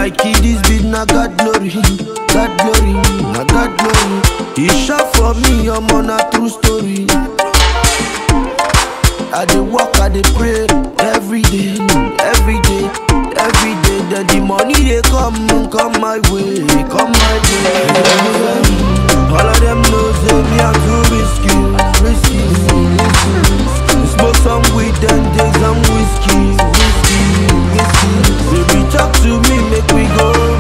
My kiddies beat na God glory, God glory, na God glory. He shot for me, I'm on a true story. I dey walk, I dey pray every day, every day, every day. Then the money they come, come my way, come my way. All of them know say me I'm too risky, risky. Smoke some weed and take some whiskey, whiskey, whiskey. Baby talk to me, make we go